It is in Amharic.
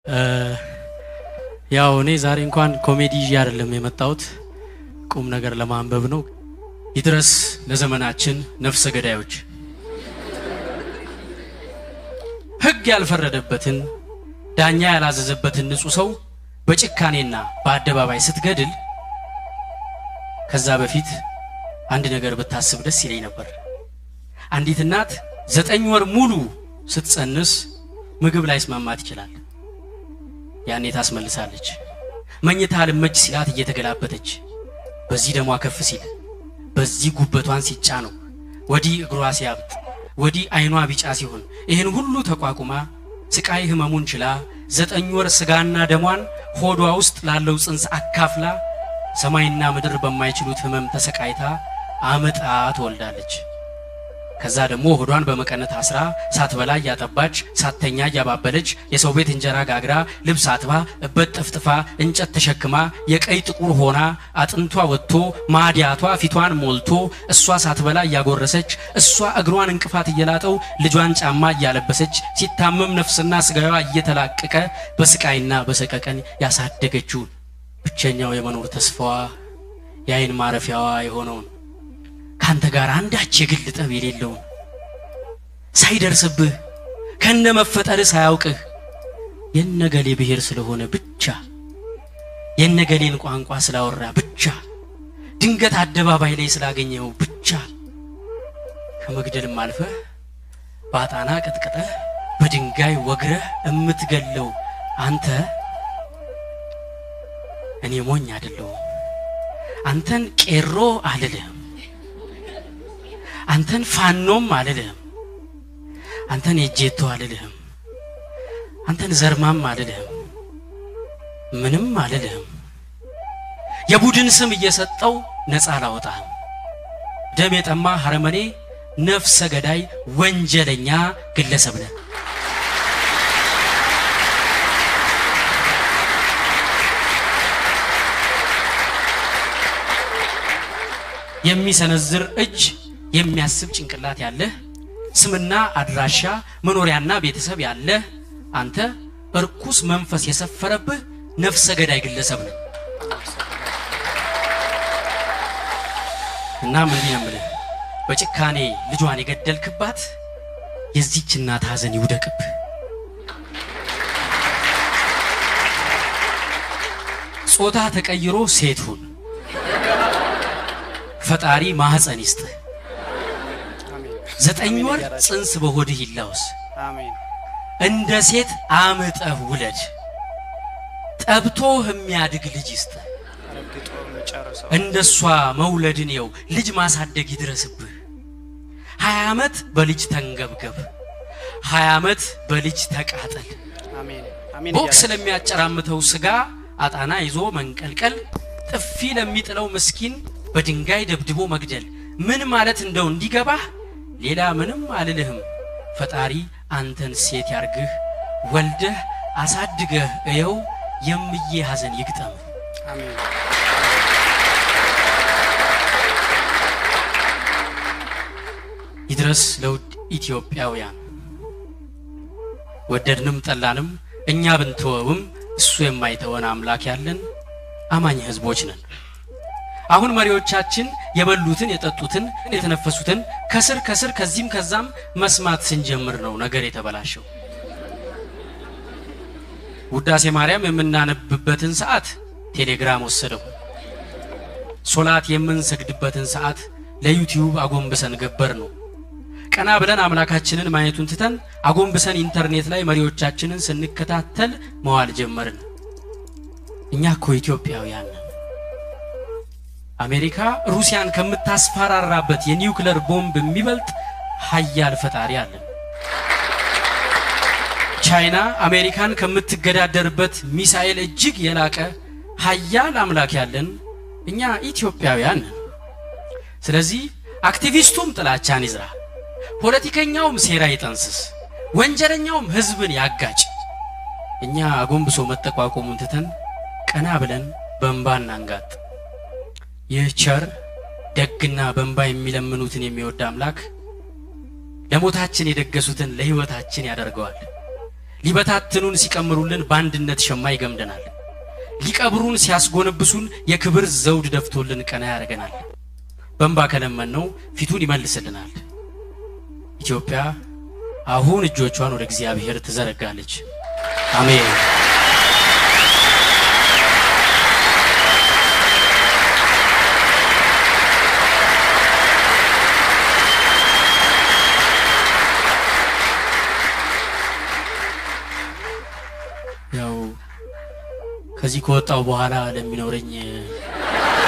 ያው እኔ ዛሬ እንኳን ኮሜዲ ይዤ አይደለም የመጣሁት ቁም ነገር ለማንበብ ነው። ይድረስ ለዘመናችን ነፍሰ ገዳዮች ሕግ ያልፈረደበትን ዳኛ ያላዘዘበትን ንጹሕ ሰው በጭካኔና በአደባባይ ስትገድል ከዛ በፊት አንድ ነገር ብታስብ ደስ ይለኝ ነበር። አንዲት እናት ዘጠኝ ወር ሙሉ ስትጸንስ ምግብ ላይ ስማማት ይችላል። ያኔ ታስመልሳለች። መኝታ ልመች ሲላት እየተገላበጠች በዚህ ደሟ ከፍ ሲል በዚህ ጉበቷን ሲጫ ነው ወዲህ እግሯ ሲያብጥ ወዲህ አይኗ ቢጫ ሲሆን ይህን ሁሉ ተቋቁማ ስቃይ ህመሙን ችላ ዘጠኝ ወር ስጋና ደሟን ሆዷ ውስጥ ላለው ጽንስ አካፍላ ሰማይና ምድር በማይችሉት ህመም ተሰቃይታ አመጣ ትወልዳለች። ከዛ ደግሞ ሆዷን በመቀነት አስራ ሳትበላ እያጠባች ሳተኛ እያባበለች የሰው ቤት እንጀራ ጋግራ ልብስ አጥባ እበት ጠፍጥፋ እንጨት ተሸክማ የቀይ ጥቁር ሆና አጥንቷ ወጥቶ ማዲያቷ ፊቷን ሞልቶ እሷ ሳትበላ እያጎረሰች እሷ እግሯን እንቅፋት እየላጠው ልጇን ጫማ እያለበሰች ሲታመም ነፍስና ስጋዋ እየተላቀቀ በስቃይና በሰቀቀን ያሳደገችውን ብቸኛው የመኖር ተስፋዋ የአይን ማረፊያዋ የሆነውን ካንተ ጋር አንዳች የግል ጠብ የሌለውን ሳይደርስብህ ከነ መፈጠርህ ሳያውቅህ የነገሌ ብሔር ስለሆነ ብቻ የነገሌን ቋንቋ ስላወራ ብቻ ድንገት አደባባይ ላይ ስላገኘው ብቻ ከመግደልም አልፈህ በአጣና ቀጥቅጠህ በድንጋይ ወግረህ እምትገለው አንተ እኔ ሞኝ አይደለሁም። አንተን ቄሮ አልልህም። አንተን ፋኖም አልልህም። አንተን የጄቶ አልልህም። አንተን ዘርማም አልልህም። ምንም አልልህም። የቡድን ስም እየሰጠው ነፃ አላወጣህም። ደም የጠማ ሐረመኔ፣ ነፍሰ ገዳይ፣ ወንጀለኛ ግለሰብ ነህ። የሚሰነዝር እጅ የሚያስብ ጭንቅላት ያለህ ስምና አድራሻ መኖሪያና ቤተሰብ ያለህ አንተ እርኩስ መንፈስ የሰፈረብህ ነፍሰ ገዳይ ግለሰብ ነህ። እናም እንዲህ ነው የምልህ፣ በጭካኔ ልጇን የገደልክባት የዚች እናት ሐዘን ይውደቅብህ። ጾታ ተቀይሮ ሴት ሁን። ፈጣሪ ማህፀን ይስጥህ። ዘጠኝ ወር ጽንስ በሆድህ ይላውስ። እንደ ሴት አምጠህ ውለድ። ጠብቶህ የሚያድግ ልጅ ይስጥህ። እንደሷ መውለድን የው ልጅ ማሳደግ ይድረስብህ። ሀያ ዓመት በልጅ ተንገብገብ፣ ሀያ ዓመት በልጅ ተቃጠል። ቦክስ ለሚያጨራምተው ስጋ አጣና ይዞ መንቀልቀል፣ ጥፊ ለሚጥለው ምስኪን በድንጋይ ደብድቦ መግደል ምን ማለት እንደው እንዲገባህ ሌላ ምንም አልልህም። ፈጣሪ አንተን ሴት ያርግህ፣ ወልደህ አሳድገህ እየው የምዬ ሐዘን ይግጠም። ይድረስ ለውድ ኢትዮጵያውያን፣ ወደድንም ጠላንም እኛ ብንተወውም እሱ የማይተወን አምላክ ያለን አማኝ ህዝቦች ነን። አሁን መሪዎቻችን የበሉትን የጠጡትን የተነፈሱትን ከስር ከስር ከዚህም ከዛም መስማት ስንጀምር ነው ነገር የተበላሸው። ውዳሴ ማርያም የምናነብበትን ሰዓት ቴሌግራም ወሰደው። ሶላት የምንሰግድበትን ሰዓት ለዩቲዩብ አጎንብሰን ገበር ነው። ቀና ብለን አምላካችንን ማየቱን ትተን አጎንብሰን ኢንተርኔት ላይ መሪዎቻችንን ስንከታተል መዋል ጀመርን። እኛ እኮ ኢትዮጵያውያን ነን። አሜሪካ ሩሲያን ከምታስፈራራበት የኒውክለር ቦምብ የሚበልጥ ሀያል ፈጣሪ አለን። ቻይና አሜሪካን ከምትገዳደርበት ሚሳኤል እጅግ የላቀ ሀያል አምላክ ያለን እኛ ኢትዮጵያውያን ነን። ስለዚህ አክቲቪስቱም ጥላቻን ይዝራ፣ ፖለቲከኛውም ሴራ ይጠንስስ፣ ወንጀለኛውም ህዝብን ያጋጭ። እኛ አጎንብሶ መጠቋቆሙን ትተን ቀና ብለን በእንባ እናንጋጥ። ይህ ቸር ደግና በእንባ የሚለምኑትን የሚወድ አምላክ ለሞታችን የደገሱትን ለህይወታችን ያደርገዋል። ሊበታትኑን ሲቀምሩልን በአንድነት ሸማ ይገምደናል። ሊቀብሩን ሲያስጎነብሱን የክብር ዘውድ ደፍቶልን ቀና ያደርገናል። በእንባ ከለመነው ፊቱን ይመልስልናል። ኢትዮጵያ አሁን እጆቿን ወደ እግዚአብሔር ትዘረጋለች። አሜን። ያው ከዚህ ከወጣው በኋላ ለሚኖረኝ